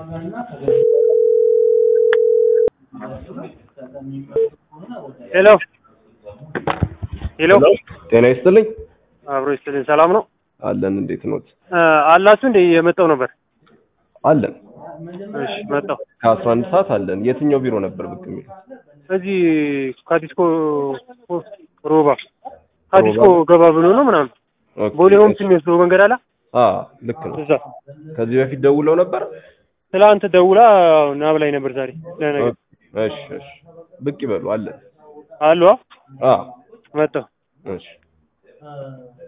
ሄሎ ሄሎ ጤና ይስጥልኝ። አብሮ ይስጥልኝ። ሰላም ነው አለን። እንዴት ኖት? እ አላችሁ እንደ የመጣው ነበር። አለን። እሺ መጣው። ከአስራ አንድ ሰዓት አለን። የትኛው ቢሮ ነበር ብቅ የሚለው? እዚህ ካዲስኮ ሮባ ካዲስኮ ሮባ? ገባ ብሎ ነው ምናምን ኦኬ፣ ቦሌ ሆም እሺ። የሚወስደው መንገድ አለ አ ልክ ነው። እዛ ከዚህ በፊት ደውለው ነበር። ትላንት ደውላ ና ብላኝ ነበር ዛሬ ለነገር እሺ፣ እሺ። ብቅ ይበሉ። አለን። አሉ አ መጣው እሺ